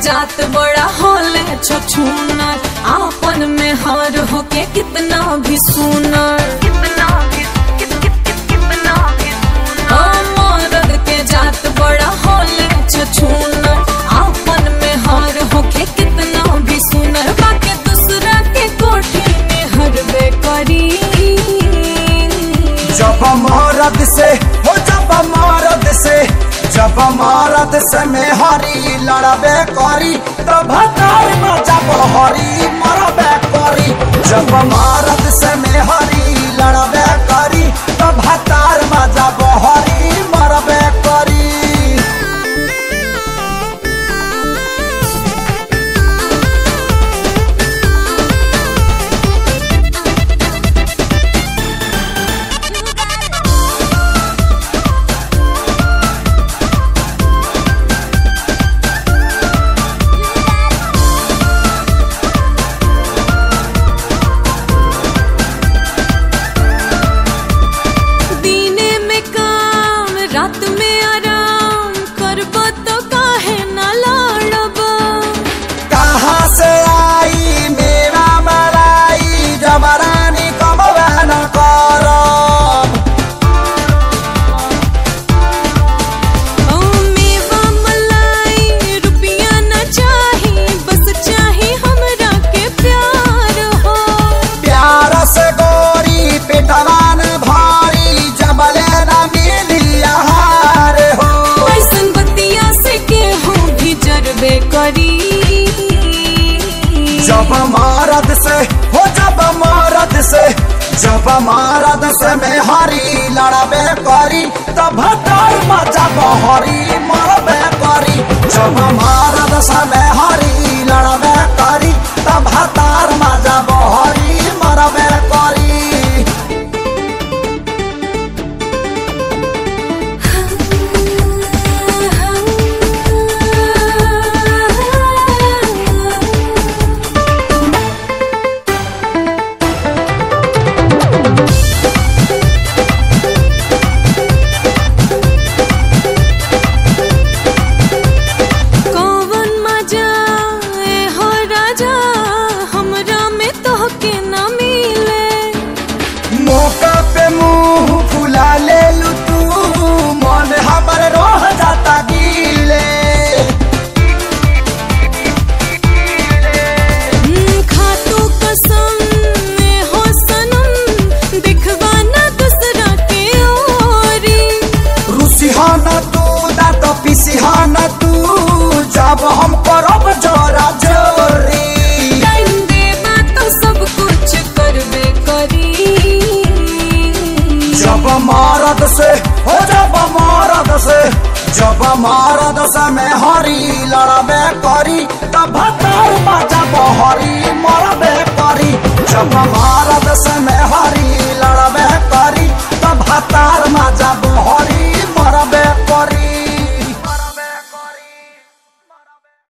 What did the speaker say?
जात बड़ा होले छछूनर आपन में हार होके कितना भी सुनर कितना भी कितना भी मरद के जात बड़ा होले छछूनर आपन में हार होके कितना भी सुनर बाके दूसरा के कोठी में हरबे करी जब मरद से हो जब मरद से जब मरद से में हरी लड़बे करी तब तार में जब हरी मरबे करी जब मरद से में हरी लड़बे करी तब तार में जब हरी मरबे करी दीने में काम रात में आराम करब तो काहे ना लड़ब कहाँ से आई मेरा मलाई जबरानी कमवा न करब ओ मेवा मलाई रुपया न चाही बस चाही हमरा के प्यार हो प्यार से गोरी पेटवान भारी जबले न मिली आहार हो ऐसन बतिया से केहू भी जरबे करी जब मारद से हो जब मारद से जब मारद से में हरी लड़बे करी तब तार मजा हरी मरबे करी जब मारद से में हरी लड़बे करी तब तार मजा हरी मरबे करी कौवन मजा ए हो राजा हमरा में तोहके न मिले मौका पे मुंह फुला ले लू तू मन हमर रोह जाता गीले हम्म, खातू कसम ए हो सनम दिखवा ना दूसरा के ओरी रुसिहाना तू ना तो पिसिहाना तू जब हम करब जोरा जोरी टाइम देबा तो सब कुछ करबे करी जब मारद से हो जब मारद से जब मारद से में हरी लड़बे करी तब तार जब हरी मरबे करी जब मारद से में